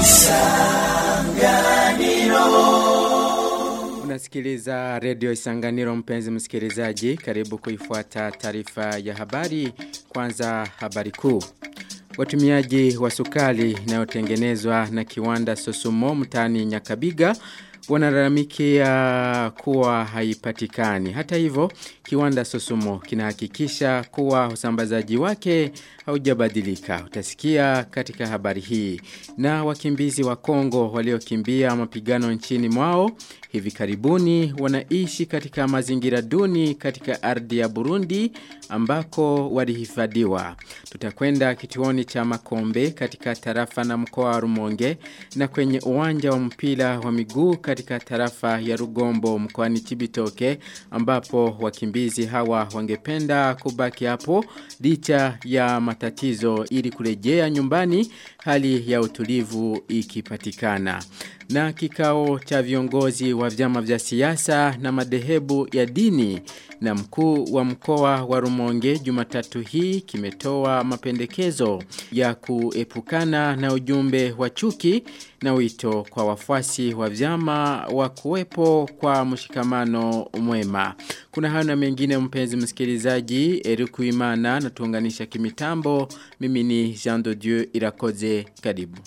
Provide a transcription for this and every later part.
Unasikiliza redio Isanganiro mpenzi msikilizaji, karibu kuifuata taarifa ya habari. Kwanza habari kuu. Watumiaji wa sukari inayotengenezwa na kiwanda Sosumo mtaani Nyakabiga wanalalamikia kuwa haipatikani. Hata hivyo, kiwanda Sosumo kinahakikisha kuwa usambazaji wake haujabadilika. Utasikia katika habari hii. Na wakimbizi wa Kongo waliokimbia mapigano nchini mwao hivi karibuni wanaishi katika mazingira duni katika ardhi ya Burundi ambako walihifadhiwa. Tutakwenda kituoni cha Makombe katika tarafa na mkoa wa Rumonge na kwenye uwanja wa mpira wa miguu katika tarafa ya Rugombo mkoani Chibitoke ambapo wakimbizi hawa wangependa kubaki hapo licha ya matatizo ili kurejea nyumbani hali ya utulivu ikipatikana. Na kikao cha viongozi wa vyama vya siasa na madhehebu ya dini na mkuu wa mkoa wa Rumonge Jumatatu hii kimetoa mapendekezo ya kuepukana na ujumbe wa chuki na wito kwa wafuasi wa vyama wa kuwepo kwa mshikamano mwema. Kuna hayo na mengine mpenzi msikilizaji, Eriku Imana na tuunganisha kimitambo. Mimi ni Jean de Dieu Irakoze karibu.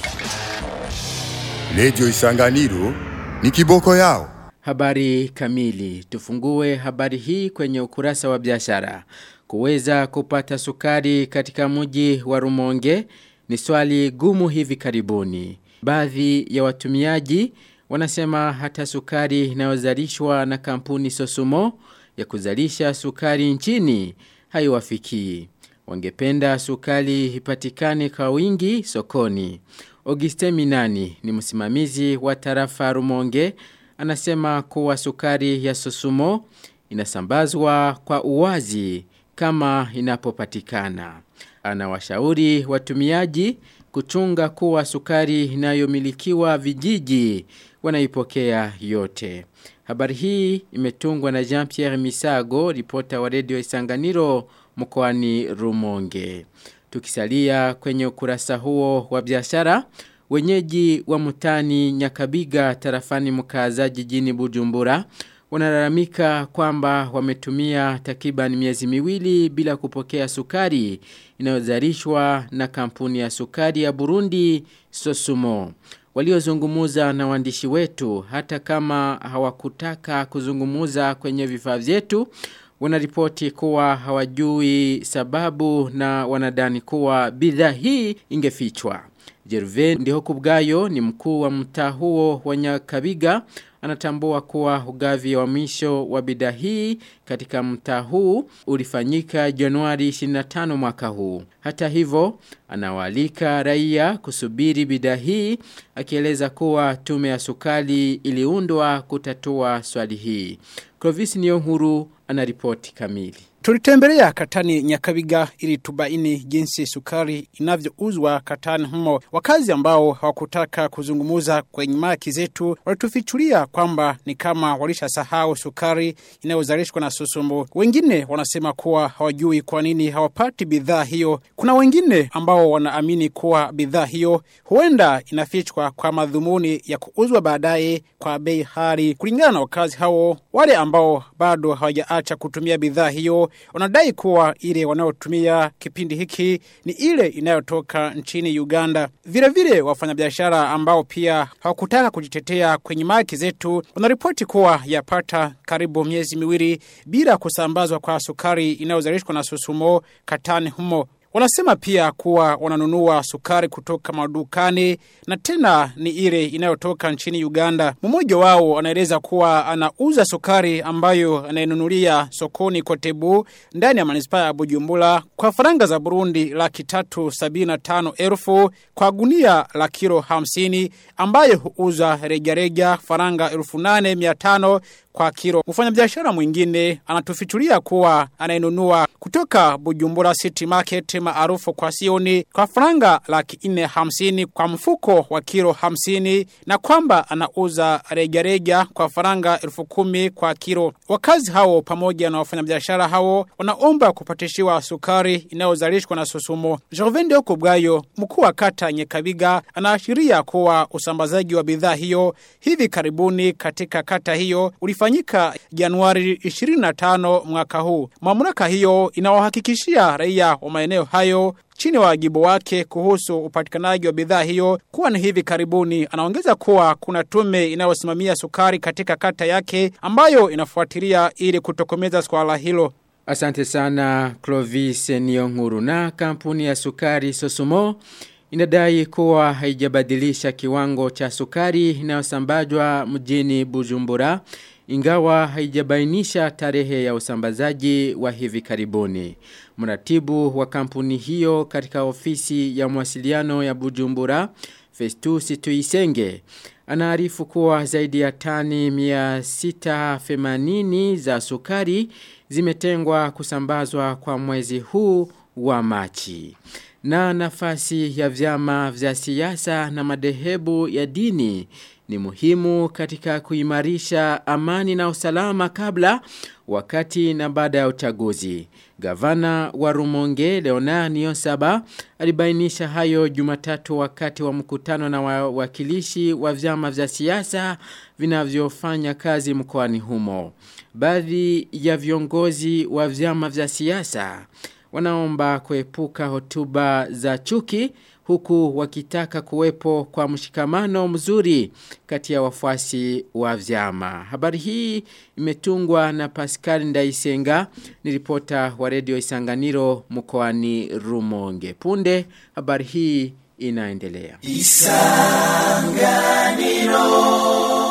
Redio Isanganiro ni kiboko yao. Habari kamili. Tufungue habari hii kwenye ukurasa wa biashara. Kuweza kupata sukari katika mji wa Rumonge ni swali gumu hivi karibuni. Baadhi ya watumiaji wanasema hata sukari inayozalishwa na kampuni Sosumo ya kuzalisha sukari nchini haiwafikii. Wangependa sukari ipatikane kwa wingi sokoni. Auguste Minani ni msimamizi wa tarafa Rumonge anasema kuwa sukari ya Sosumo inasambazwa kwa uwazi kama inapopatikana. Anawashauri watumiaji kuchunga kuwa sukari inayomilikiwa vijiji wanaipokea yote. Habari hii imetungwa na Jean-Pierre Misago, ripota wa redio Isanganiro mkoani Rumonge. Tukisalia kwenye ukurasa huo wa biashara, wenyeji wa mutani Nyakabiga tarafani mkaza jijini Bujumbura wanalalamika kwamba wametumia takriban miezi miwili bila kupokea sukari inayozalishwa na kampuni ya sukari ya Burundi Sosumo. Waliozungumuza na waandishi wetu hata kama hawakutaka kuzungumuza kwenye vifaa vyetu wanaripoti kuwa hawajui sababu na wanadani kuwa bidhaa hii ingefichwa. Jerve ndiho kubgayo ni mkuu wa mtaa huo wa Nyakabiga anatambua kuwa ugavi wa mwisho wa bidhaa hii katika mtaa huu ulifanyika Januari 25 mwaka huu. Hata hivyo anawalika raia kusubiri bidhaa hii akieleza kuwa tume ya sukari iliundwa kutatua swali hii. Clovis Niyonkuru anaripoti kamili. Tulitembelea katani Nyakabiga ili tubaini jinsi sukari inavyouzwa katani humo. Wakazi ambao hawakutaka kuzungumuza kwenye maki zetu walitufichulia kwamba ni kama walishasahau sukari inayozalishwa na Susumbu. Wengine wanasema kuwa hawajui kwa nini hawapati bidhaa hiyo. Kuna wengine ambao wanaamini kuwa bidhaa hiyo huenda inafichwa kwa madhumuni ya kuuzwa baadaye kwa bei hali. Kulingana na wakazi hao, wale ambao bado hawajaacha kutumia bidhaa hiyo wanadai kuwa ile wanayotumia kipindi hiki ni ile inayotoka nchini Uganda. Vile vile wafanyabiashara ambao pia hawakutaka kujitetea kwenye maki zetu wanaripoti kuwa yapata karibu miezi miwili bila kusambazwa kwa sukari inayozalishwa na Susumo katani humo. Wanasema pia kuwa wananunua sukari kutoka madukani na tena ni ile inayotoka nchini Uganda. Mmoja wao anaeleza kuwa anauza sukari ambayo anayenunulia sokoni Kotebu ndani ya manispaa ya Bujumbura kwa faranga za Burundi laki tatu sabini na tano elfu kwa gunia la kilo hamsini ambayo huuza rejareja faranga elfu nane mia tano kwa kilo. Mfanyabiashara mwingine anatufichulia kuwa anayenunua kutoka Bujumbura City Market maarufu kwa sioni kwa franga laki nne hamsini kwa mfuko wa kilo hamsini na kwamba anauza rejareja kwa faranga elfu kumi kwa kilo. Wakazi hao pamoja na wafanyabiashara hao wanaomba kupatishiwa sukari inayozalishwa na Susumo. Jovende Okubwayo, mkuu wa kata Nyekabiga, anaashiria kuwa usambazaji wa bidhaa hiyo hivi karibuni katika kata hiyo ulifanyika Januari 25 mwaka huu. Mamlaka hiyo inawahakikishia raia wa maeneo hayo chini wa wajibu wake kuhusu upatikanaji wa bidhaa hiyo kuwa ni hivi karibuni. Anaongeza kuwa kuna tume inayosimamia sukari katika kata yake ambayo inafuatilia ili kutokomeza swala hilo. Asante sana Clovis Nionguru na kampuni ya sukari Sosumo inadai kuwa haijabadilisha kiwango cha sukari inayosambazwa mjini Bujumbura ingawa haijabainisha tarehe ya usambazaji wa hivi karibuni. Mratibu wa kampuni hiyo katika ofisi ya mawasiliano ya Bujumbura, Festus Tuisenge, anaarifu kuwa zaidi ya tani 680 za sukari zimetengwa kusambazwa kwa mwezi huu wa Machi. Na nafasi ya vyama vya siasa na madehebu ya dini ni muhimu katika kuimarisha amani na usalama kabla, wakati na baada ya uchaguzi. Gavana wa Rumonge Leonard Niyonsaba alibainisha hayo Jumatatu wakati wa mkutano na wawakilishi wa vyama vya siasa vinavyofanya kazi mkoani humo. Baadhi ya viongozi wa vyama vya siasa wanaomba kuepuka hotuba za chuki huku wakitaka kuwepo kwa mshikamano mzuri kati ya wafuasi wa vyama. Habari hii imetungwa na Pascal Ndaisenga, ni ripota wa redio Isanganiro mkoani Rumonge. Punde habari hii inaendelea. Isanganiro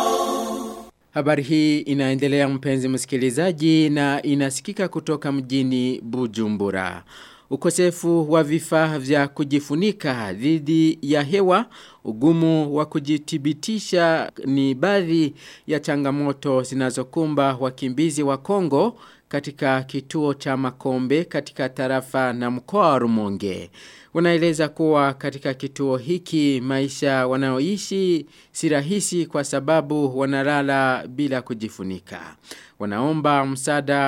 Habari hii inaendelea mpenzi msikilizaji na inasikika kutoka mjini Bujumbura. Ukosefu wa vifaa vya kujifunika dhidi ya hewa, ugumu wa kujitibitisha ni baadhi ya changamoto zinazokumba wakimbizi wa Kongo katika kituo cha Makombe katika tarafa na mkoa wa Rumonge. Wanaeleza kuwa katika kituo hiki maisha wanaoishi si rahisi kwa sababu wanalala bila kujifunika. Wanaomba msaada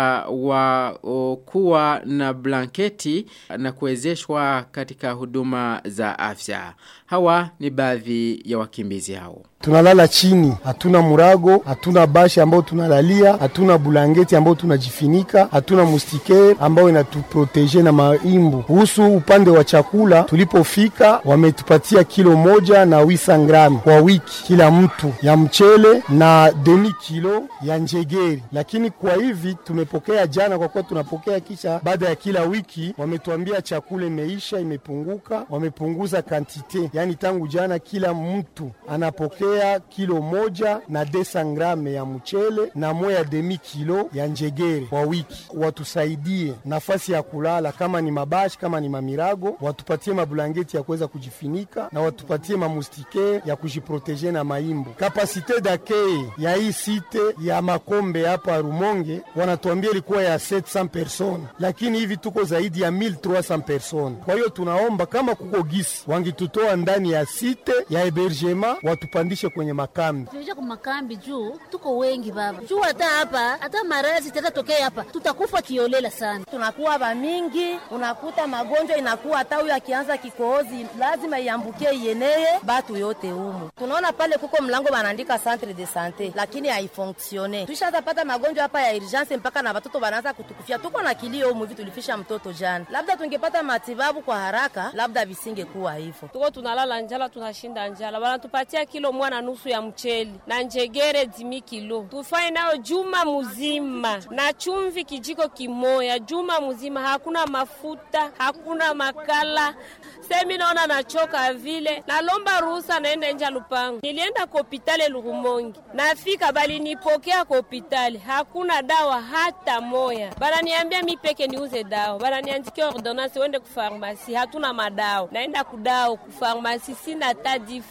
wa o, kuwa na blanketi na kuwezeshwa katika huduma za afya. Hawa ni baadhi ya wakimbizi hao. Tunalala chini, hatuna murago, hatuna bashi ambao tunalalia, hatuna bulangeti ambao tunajifinika, hatuna mustike ambao inatuproteje na maimbu. Kuhusu upande wa chakula, tulipofika wametupatia kilo moja na wisa gramu kwa wiki kila mtu ya mchele na demi kilo ya njegeri, lakini kwa hivi tumepokea jana, kwa kuwa tunapokea kisha baada ya kila wiki, wametuambia chakula imeisha, imepunguka, wamepunguza kantite, yani tangu jana kila mtu anapokea kupokea kilo moja na desa grame ya mchele na moya demi kilo ya njegere kwa wiki. Watusaidie nafasi ya kulala, kama ni mabashi, kama ni mamirago, watupatie mabulangeti ya kuweza kujifinika na watupatie mamustike ya kujiproteje na maimbu. Kapasite dakei ya hii site ya Makombe hapa Rumonge wanatuambia ilikuwa ya 700 person, lakini hivi tuko zaidi ya 1300 person. Kwa hiyo tunaomba kama kuko gisi wangitutoa ndani ya site ya hebergema watupandishe kwenye makambi. Tunaisha kwa makambi juu tuko wengi baba, juu hata hapa hata marazi tatatokea hapa tutakufa kiolela sana. Tunakuwa bamingi, unakuta magonjwa inakuwa hata huyu akianza kikohozi lazima iambukie ieneye batu yote humu. Tunaona pale kuko mlango banaandika centre de sante, lakini haifonksione. Tuishaanza pata magonjwa hapa ya urgence mpaka na watoto banaanza kutukufia. Tuko na kilio humu hivi, tulifisha mtoto jana. Labda tungepata matibabu kwa haraka, labda visingekuwa hivyo. Tuko tunalala njala, tunashinda njala, wanatupatia kilo mwana nusu ya mcheli na njegere dimi kilo, tufanye nayo juma mzima na chumvi kijiko kimoya juma mzima, hakuna mafuta, hakuna makala. Semi naona nachoka vile, nalomba ruhusa naenda nje lupango. Nilienda kwa hospitali Lurumongi, nafika bali nipokea kwa hospitali, hakuna dawa hata moya. Bananiambia mi peke niuze dawa, bananiandikia ordonance uende kufarmasi, hatuna madawa. Naenda kudao kufarmasi, sina hata difra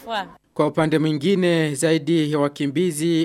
Kwa upande mwingine zaidi ya wakimbizi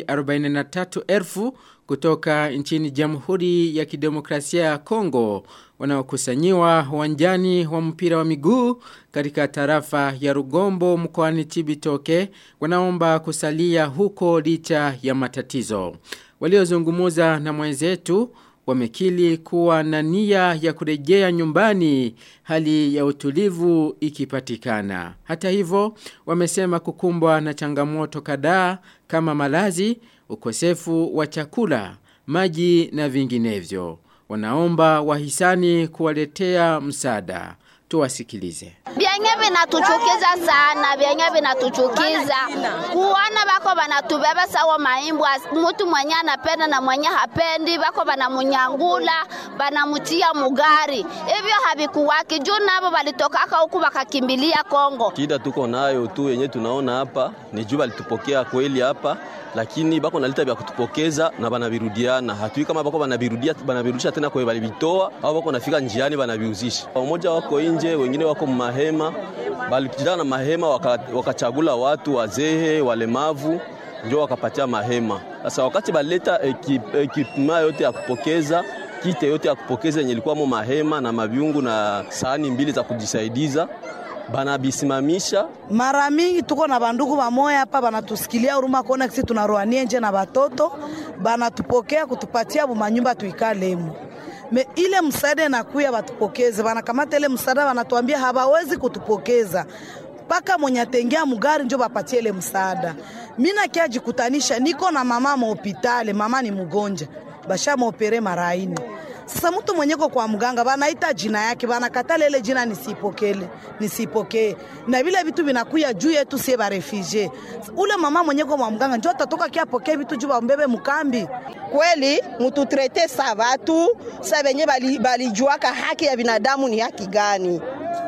43,000 kutoka nchini Jamhuri ya Kidemokrasia ya Kongo wanaokusanyiwa uwanjani wa mpira wa miguu katika tarafa ya Rugombo mkoani Chibitoke wanaomba kusalia huko licha ya matatizo. Waliozungumuza na mwenzetu wamekili kuwa na nia ya kurejea nyumbani hali ya utulivu ikipatikana. Hata hivyo, wamesema kukumbwa na changamoto kadhaa kama malazi, ukosefu wa chakula, maji na vinginevyo. Wanaomba wahisani kuwaletea msaada. Tuwasikilize. Vyenye vinatuchukiza sana, vyenye vinatuchukiza kuona bako banatubeba sawa maimbwa, mtu mwenye anapenda na mwenye hapendi, bako banamunyangula, banamutia mugari. Hivyo havikuwaki juu nabo balitokaka huku bakakimbilia Kongo. Shida tuko nayo tu yenye tunaona hapa ni juu balitupokea kweli hapa lakini bako nalita vya kutupokeza na banavirudiana. Hatui kama bako banavirudia banavirudisha tena kwa balivitoa au bako nafika njiani banaviuzisha. Wamoja wako nje, wengine wako mahema, balikutana na mahema wakachagula waka watu wazehe, walemavu ndio wakapatia mahema. Sasa wakati baleta ekipema yote ya kupokeza kite yote ya kupokeza yenye ilikuwa mo mahema na maviungu na sahani mbili za kujisaidiza banabisimamisha. Mara mingi tuko na bandugu bamoya hapa banatusikilia huruma kuona kisi tunaroanie nje na batoto, banatupokea kutupatia bumanyumba tuikalemo. Me ile msaada inakuya batupokeze, banakamata ile msaada banatuambia hawawezi kutupokeza mpaka mwenye atengea mugari njo bapatie ile msaada. Mimi nakia jikutanisha niko na mama mahopitale, mama ni mgonja, basha maopere mara ine sasa mtu mwenyeko kwa mganga banaita jina yake, banakatala ile jina nisipokele, nisipokee. Na vile vitu vinakuya juu yetu sie ba refugee. Ule mama mwenyeko kwa mganga njoo atatoka kia pokee vitu juu bambebe mkambi. Kweli mututrete sa watu sa benye balijuaka bali haki ya binadamu ni haki gani?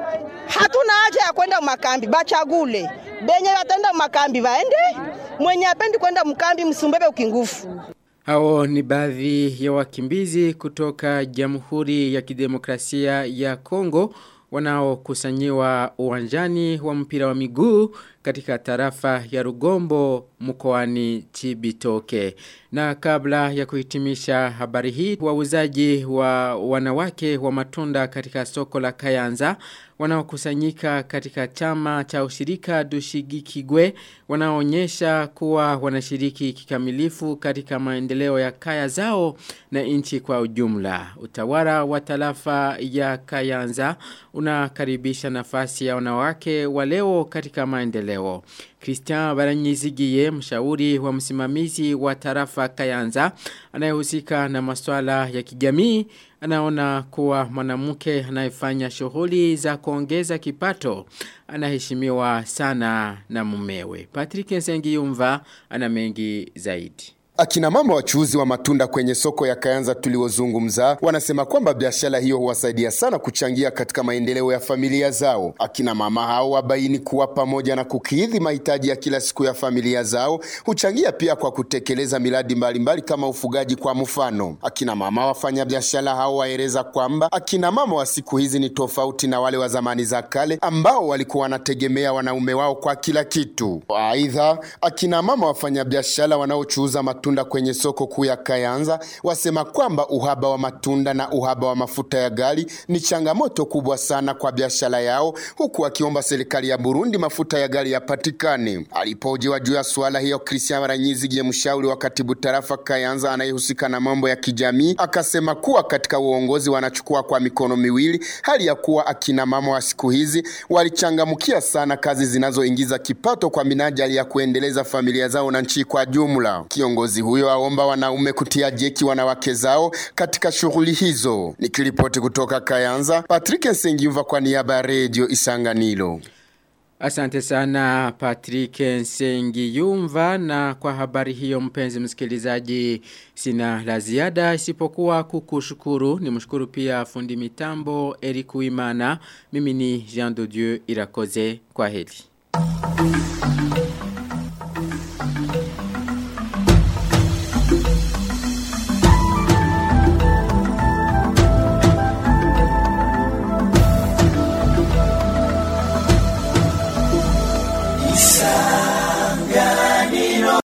Hatuna haja ya kwenda makambi, bachagule benye batenda makambi baende, mwenye apendi kwenda mkambi msumbebe ukingufu. Hao ni baadhi ya wakimbizi kutoka Jamhuri ya Kidemokrasia ya Kongo wanaokusanyiwa uwanjani wa mpira wa miguu katika tarafa ya Rugombo mkoani Chibitoke. Na kabla ya kuhitimisha habari hii, wauzaji wa wanawake wa matunda katika soko la Kayanza wanaokusanyika katika chama cha ushirika Dushigikigwe wanaonyesha kuwa wanashiriki kikamilifu katika maendeleo ya kaya zao na nchi kwa ujumla. Utawala wa tarafa ya Kayanza unakaribisha nafasi ya wanawake wa leo katika maendeleo. Christian Baranyizigiye mshauri wa msimamizi wa tarafa Kayanza anayehusika na masuala ya kijamii anaona kuwa mwanamke anayefanya shughuli za kuongeza kipato anaheshimiwa sana na mumewe. Patrick Nsengiyumva ana mengi zaidi. Akina mama wachuuzi wa matunda kwenye soko ya Kayanza tuliozungumza wanasema kwamba biashara hiyo huwasaidia sana kuchangia katika maendeleo ya familia zao. Akina mama hao wabaini kuwa pamoja na kukidhi mahitaji ya kila siku ya familia zao, huchangia pia kwa kutekeleza miradi mbalimbali kama ufugaji kwa mfano. Akina mama wafanya biashara hao waeleza kwamba akina mama wa siku hizi ni tofauti na wale wa zamani za kale ambao walikuwa wanategemea wanaume wao kwa kila kitu. Aidha, akina mama wafanya biashara wanaochuuza matunda matunda kwenye soko kuu ya Kayanza wasema kwamba uhaba wa matunda na uhaba wa mafuta ya gari ni changamoto kubwa sana kwa biashara yao, huku akiomba serikali ya Burundi mafuta ya gari yapatikane. Alipojiwa juu ya suala hiyo, Christian Baranyizigiye, mshauri wa katibu tarafa Kayanza anayehusika na mambo ya kijamii, akasema kuwa katika uongozi wanachukua kwa mikono miwili, hali ya kuwa akina mama wa siku hizi walichangamkia sana kazi zinazoingiza kipato kwa minajili ya kuendeleza familia zao na nchi kwa jumla. Kiongozi huyo aomba wanaume kutia jeki wanawake zao katika shughuli hizo. Nikiripoti kutoka Kayanza, Patrick Nsengiyumva kwa niaba ya Radio Isanganiro. Asante sana Patrick Nsengiyumva na kwa habari hiyo mpenzi msikilizaji sina la ziada isipokuwa kukushukuru ni mshukuru pia fundi mitambo Eric Uimana mimi ni Jean de Dieu Irakoze kwa heli.